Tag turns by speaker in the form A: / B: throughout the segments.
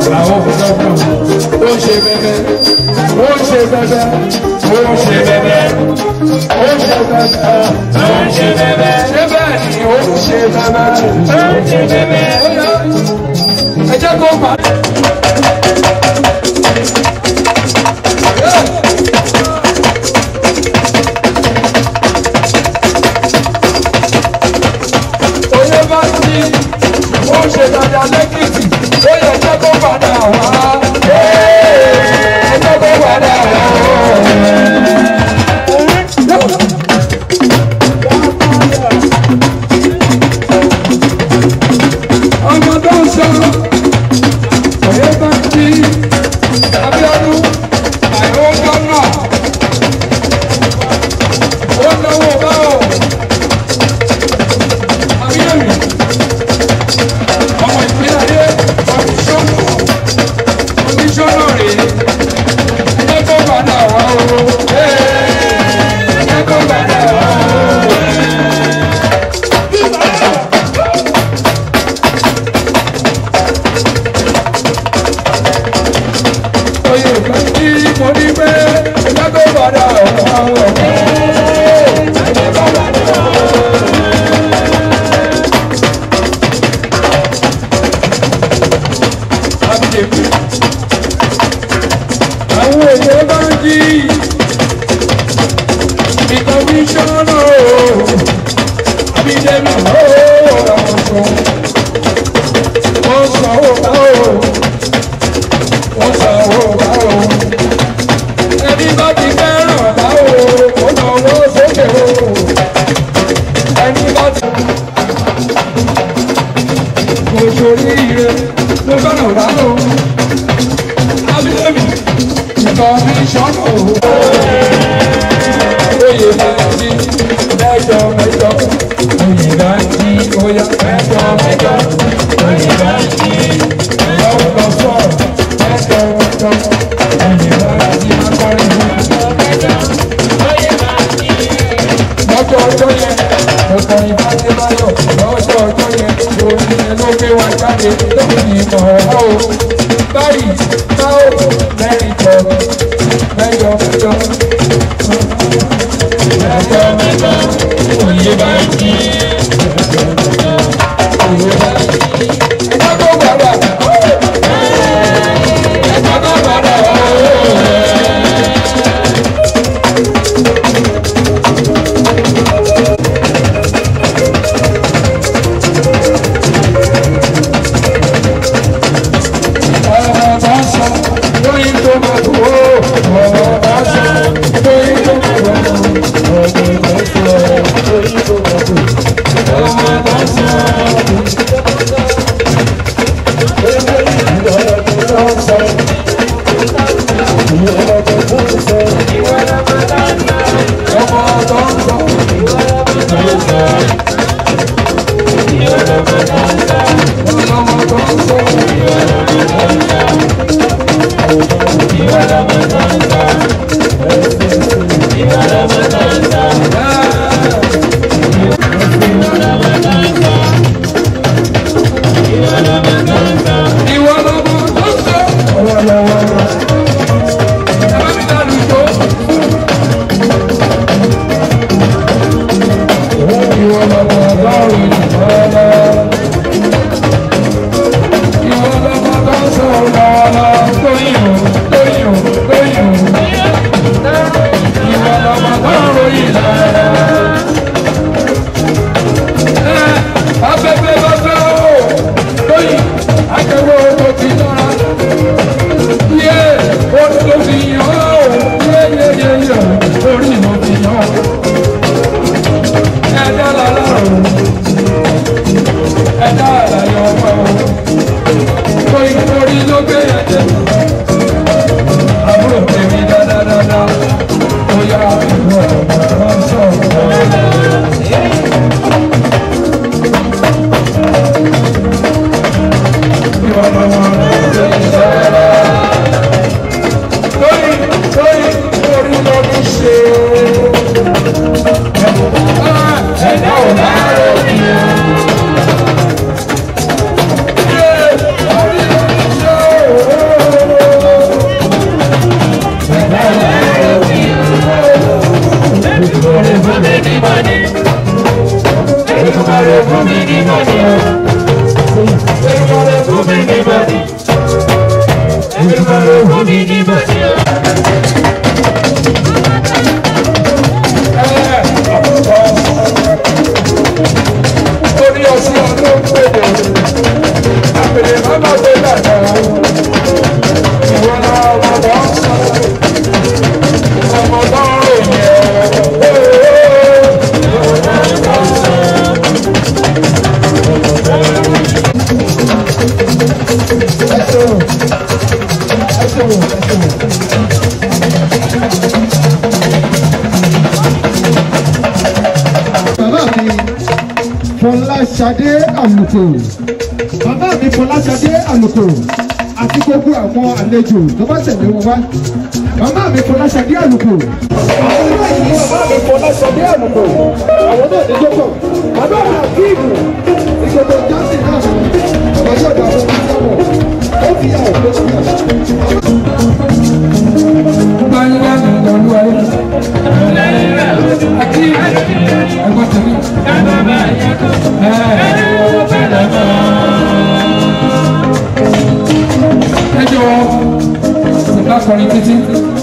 A: àwọn òkùnkùn ó ń ṣe bẹ́bẹ́ ó ń ṣe bẹ́bẹ́ ó ń ṣe bẹ́bẹ́ ó ń ṣe bẹ́bẹ́ ó ń ṣe bẹ́bẹ́ ṣé bẹ́ẹ̀ ni ó ń ṣe bẹ́bẹ́ ó ń ṣe bẹ́bẹ́ ó yá ẹ jẹ́ kó pa. Oyè bá ti ó ṣe dáadáa lẹ́kìtì ó yẹ jẹ́ kó padà wá. Ẹ jẹ́ kó padà wá. Ọmọ tó ń sọ oyè bá ti Abíọ́dún àìró gánà ó náwó báwò. Abíọ́dún ọmọ ìpínlẹ̀ ayé kọmíṣọ́nà kọmíṣọ́nà rèé ẹjẹ́ kó padà wá o ẹjẹ́ kó padà wá o. oyè kan tí mo ní pé ẹjẹ́ kó padà wá o. ẹjẹ́ kó padà wá o. àbíyèmí. Àwọn èèyàn bá ń jí ìkọmíṣánná o. Àbíyèmí o, àwọn sọ. Wọ́n sọ owó bá o. Wọ́n sọ owó bá o. Ẹni bá ti fẹ́ràn bá o, ó lọ wọ́ sókè o. Ẹni bá ti kò sórí ire ló fẹ́ràn bá o. Abíyèmí ìkọmíṣánná o. Oyè máa ń jí mẹ́jọ mẹ́jọ. Oyè máa ń jí oyà mẹ́jọ mẹ́jọ. Oyè máa ń jí lọ́wọ́ lọ sọ̀rọ̀ mẹ́jọ mẹ́jọ. Oyè máa ń jí akọrin mẹ́jọ mẹ́jọ. Lọ́jọ́ ọjọ́ yẹn, ọ̀pọ̀ ìbáṣe báyọ̀. Lọ́jọ́ ọjọ́ yẹn, orin yẹn ló gbé wa jáde lórí ìmọ̀ ọ̀hún o. Báyìí, báwo lẹ́rìí jọ mẹ́jọ mẹ́jọ. Mẹ́jọ mẹ́jọ, òye bá ń jí. Òye bá ń jí. Ẹjọ́ tó gbàgbà. Ẹjọ́ tó gbàgbà. Ọ̀rọ̀ bá sọ, lóyún tó máa tó o. Ọ̀rọ̀ bá sọ, lóyún tó máa tó o. Ọ̀rọ̀ bá sọ, lóyún tó máa tó o. Ọ̀rọ̀ bá sọ, lóyún tó máa tó o. Ọ̀rọ̀ bá sọ, ọmọ tó ń sọ, ọmọ tó ń sọ. Ìwọ lọmọ tó ń sọ. Ẹ bá mi dá lùjọ́. Ìwọ lọmọ ọlọ́run ìfọ́lá. Ìwọ lọmọ tó ń sọ lọ́wọ́lọ́. Tóyìn o, tóyìn o, tóyìn o. Ìwọ lọmọ tó ń ròyìn lára. Ẹ afẹ́fẹ́ bá fẹ́ o. Tóyìn, akẹ́wọ́ owó ti lọ́ra. Yé, ó tó fi yàn ó. Yé yé yé yé, orí mo ti yàn ó ẹ̀dá lọ́lọ́run ẹ̀dá àlàyé ọmọ o torí torí ló gbé ẹ̀jẹ̀ àbúrò tèmi dáadáa ó yá ìwọ ọmọ wọn sọ̀rọ̀. Ìwọ lọ́mọ ló ń sọ̀rọ̀. Torí torí torí ló ń ṣe ẹ̀dá ò bá rò ní o.
B: fún mi ní bòsí o.
A: Orí ọsùn ọdún pèdè, àpèlè bàbá gbé dàgbà. Ìwọ náà ọmọ bọ̀ ń sọ, ọmọ bọ̀ ń ròyìn ẹ̀.
C: bàbá mi fọláṣadé àlùkò bàbá mi fọláṣadé àlùkò àti gbogbo àwọn àlejò tó bá tẹ̀lé wọn wá bàbá mi fọláṣadé àlùkò. àwọn náà ní bàbá mi fọláṣadé àlùkò àwọn náà ní jókòó bàbá mi àkíìmù ìṣòro jáde náà bàbá yóò dá àwọn ọmọ sáwọn ó fi àwọn tó fi àwọn.
A: Gbanyigba ni ìdọ̀lú ayé. Àti ẹ̀gbọ́n tèmi. Ẹ jọ̀wọ́, nígbà kọrin títí.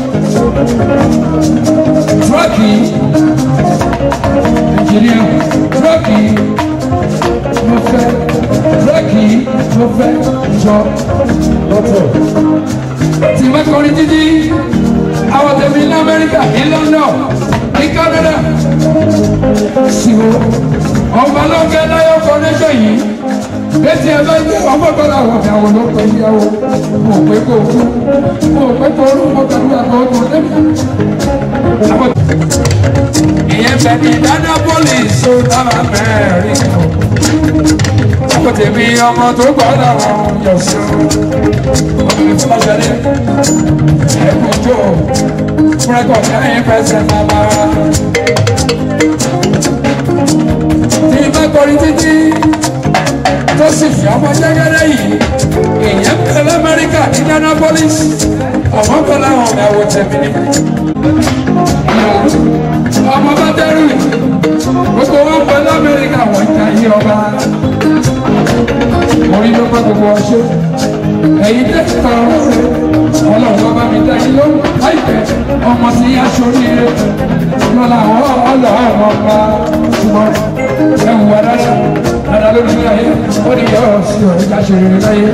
A: Tírọ́ọ̀kì Nàìjíríà, tírọ́ọ̀kì mo fẹ́, tírọ́ọ̀kì mo fẹ́ jọ lọ́tọ̀ tí ma kọrin títí àwọn tẹ̀mí ní amẹ́ríkà ní london ní canada ṣìwò ọba lọ́kẹ́ láyọ̀ kọ́nẹ́ṣọ̀ yìí bẹ́tí ẹ bá jẹ́ ọmọ bọ́lá àwọn ìyàwó ló pẹ́ ìyàwó mo pé kó kú mo pé kó rú mo kàdú àgbọ̀ tó lẹ́nu. ìyẹn bẹ̀ ní dáná pólísì tó dábàá mẹ́rin ọkọ̀ tèmi ọmọ tó gbọ́dọ̀ wọn yọ̀ sí ọmọ ìfọwọ́sẹ̀lẹ̀ ẹ̀kú tó fúrẹ́kọ̀ kẹ́yìn fẹsẹ̀ bàbá. tí bá kọrin títí tó sì fi ọmọ jẹ́gẹ́rẹ́ yìí èèyàn pẹ̀lú amẹ́ríkà ní Indianapolis ọmọ pẹ̀lú àwọn ọmọ ẹ̀wọ̀ tẹ̀mí ni. ọmọ bá dẹ́rù gbogbo wọn pẹ̀lú amẹ́ríkà wọ́n ń jayé ọba orí ló bá gbogbo ọṣẹ ẹ̀yin tẹsí tọrọ rẹ Ọlọ́run bá bá mi dá yín lóhùn láìpẹ́ ọmọ sí aṣoríire lọlá àwọn Ọlọ́run ọba ṣùgbọ́n ẹ wù wá dáadáa dáadáa lórí ilé ayé ó ní yọ ọ sí ọ̀rẹ́ ká ṣe rere láyé.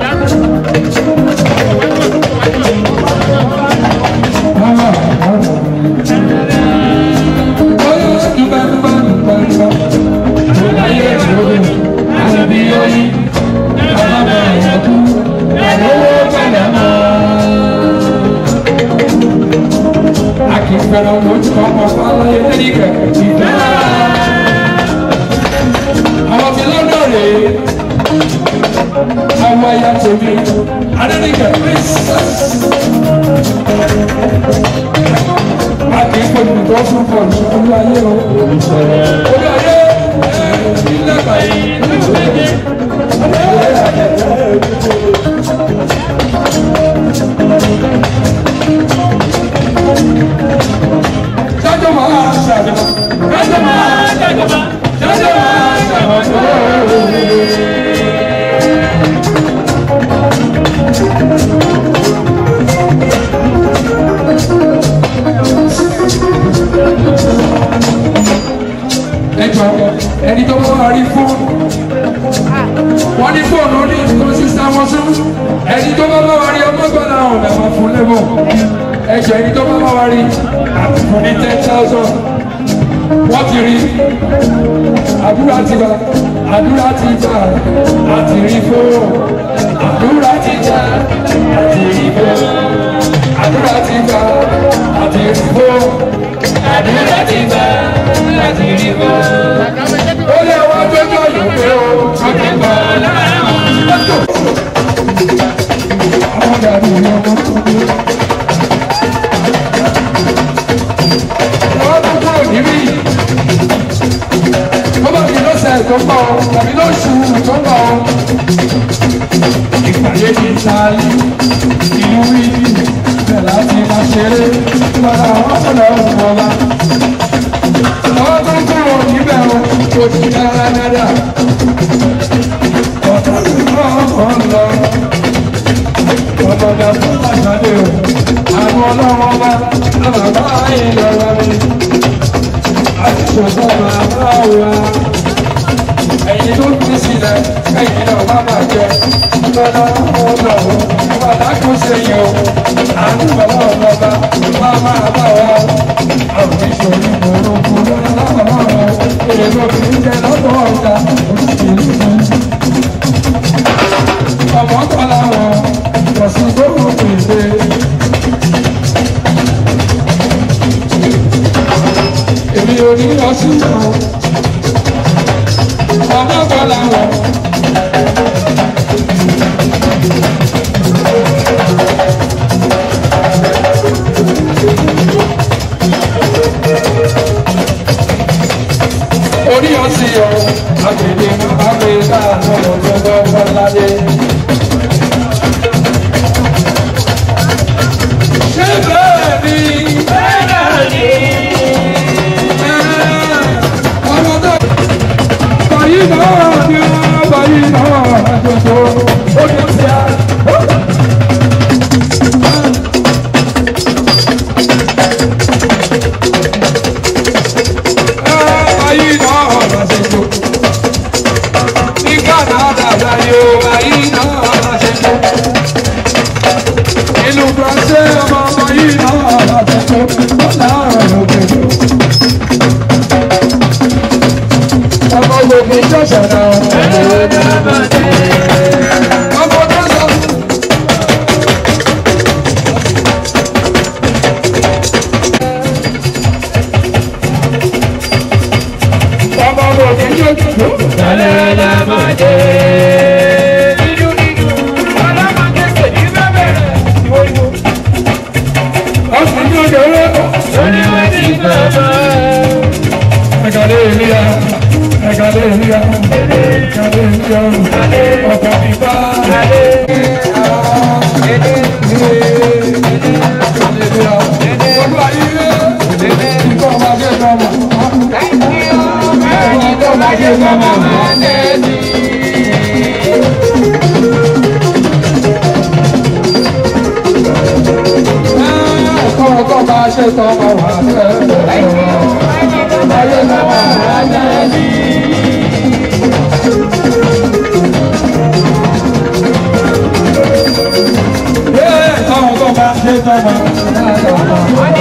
A: Oyún dúpẹ́ dúpẹ́ dúpẹ́ dúpẹ́ ayé ìṣòro àbí oyin bàbá ìyàkú àlówó padà mọ́. A kì í fẹ́ràn lójú ọmọ fáláyé lẹ́nìkẹ́ ìfẹ́. Àwọn ti lọ́dọ̀ rèé. Àwọn ẹ̀yà tèmi, Adéníkẹ́ princess. A kì í fojú tó fún bọ̀ọ̀lù olú ayé o. Olú ayé ẹ̀ ilé báyìí. Jájọ́ máa ṣàjọba. Jájọ́ máa ṣàjọba. Jájọ́ máa ṣàjọba. Ẹ jọ ẹni tó bá rí fóònù wọ́n ní fóònù ní nǹkan sísá wọn sún ẹni tó bá bá wa rí ọmọ gbọ́dọ̀ àwọn ọ̀nà máa fún lẹ́bọ̀ ẹ̀jẹ̀ ẹni tó bá bá wa rí àti fún ní ten thousand wọ́n ti rí àdúrà ti gbà àdúrà ti gbà àti rí fóònù àdúrà ti gbà àti rí fóònù àdúrà ti gbà àti rí fóònù àdúrà ti gbà àti rí fóònù ó lé wá gbẹ́jọ́ yìí pé o ọdún gbà lọ́tọ̀. àwọn dàbí ọmọ wọ́n tún kúrò níbí wọ́n bá mi lọ́sẹ̀ tó ń bọ̀ tàbí lóṣù tó ń bọ̀ ìpàdé ní sáálí ìlú ìdí bẹ́ẹ̀ láti máa ṣeré padà wọ́n fọ̀dọ̀ ọ̀pọ̀ ọba àwọn tó ń kúrò níbẹ̀ o kò sí dáadáa ọ̀tá tó ń bọ̀ ọ̀pọ̀ ń lọ ọ̀pọ̀dà fún àgbà àánú bàbá ọlọ́ba wá máa bá wa àwọn ìṣòro ìmọ̀ràn fún lọ́wọ́ lọ́wọ́ èrò kì í jẹ lọ́dọ̀ ọ̀gá òṣèlú ọmọ kọ́lá wọn ìjọsìn tó kù pèsè. èmi ò ní lọ sí ìtàn ọmọ kọ́lá wọn. orí ọtí ọ agbègbè abẹ́ká lọ́wọ́ tó gbọ́ fọládé. ṣé bẹ́ẹ̀ ni bẹ́ẹ̀ ni ọmọ tó báyìí náà ni ó báyìí náà àjọṣọ ó ní ti á. Báyìí náà àjọṣọ ní Canada láyé o báyìí náà àjọṣọ ìlú Brazil ọmọ ọmọ yìí náà àjọṣọ lọ́nà òkèèrè. ọmọ gbogbo jọ̀sán náà ọmọ tó sọ. ọmọ gbogbo jọ̀sán. ọ̀sùn ní ọjọ́ rẹ̀. Hallelujah, hallelujah, hallelujah, ọkọ̀ mi bá. Olúwa yìí rẹ̀, ìkọ́ máa jẹ́ sọ́mọ̀. Ìkọ́ máa jẹ́ sọ́mọ̀. Ọkọ̀ ọkọ̀ máa ṣe sọ́mọ̀ wà Ayé náà wà Àwọn ọkọ̀ máa ṣe sọ́mọ̀.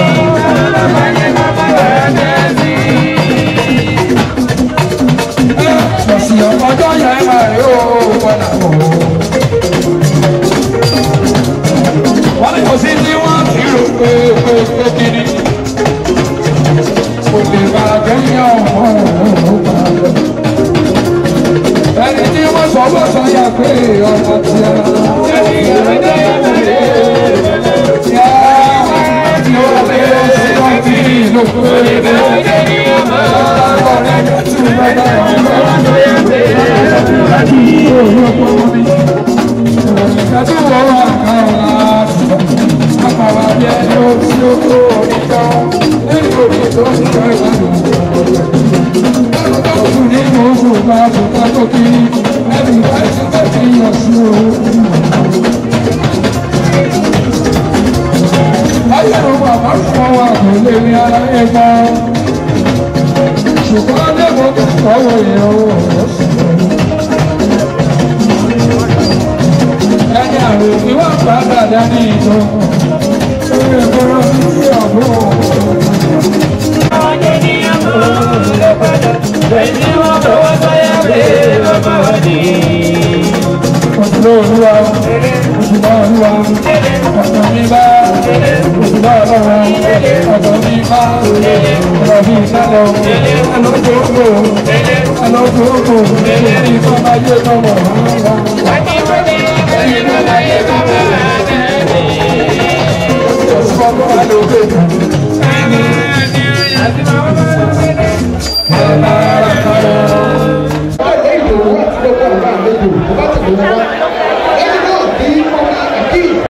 A: Lọ̀sì ọjọ́ yẹn máa rí ó padà wọ̀. Wọ́n ní kò sí tí wọ́n ti rò pé pé pé kiri. Kò lè bá kẹ́yìn ọ̀hún ọ̀hún padà. Ẹni tí wọ́n sọ bó sọ yà pé ọmọ tí a. Yá tí ó lé sí ọtí ìlú pé. Ọ̀rẹ́ mi tún bẹ́ẹ̀ bẹ́ẹ̀ Ṣùgbọ́n lẹ́gbọ̀n tó kọ́wọ́ ìyàwó ọ̀sán. ẹni àrùn tí wọ́n padà dání ìtọ́ orí ẹ̀kọ́rọ́ sí ọ̀gbọ́n òṣùlọ́ olúwa òṣùlọ́ olúwa ọ̀sán mi bá òṣùlọ́ ọlọ́wọ́ ọ̀sán mi bá ọ̀rọ̀ mi sálọ ẹlọ́gbọ̀gbọ̀ ẹlọ́gbọ̀gbọ̀ èyí tó máa yé tọmọ rárá.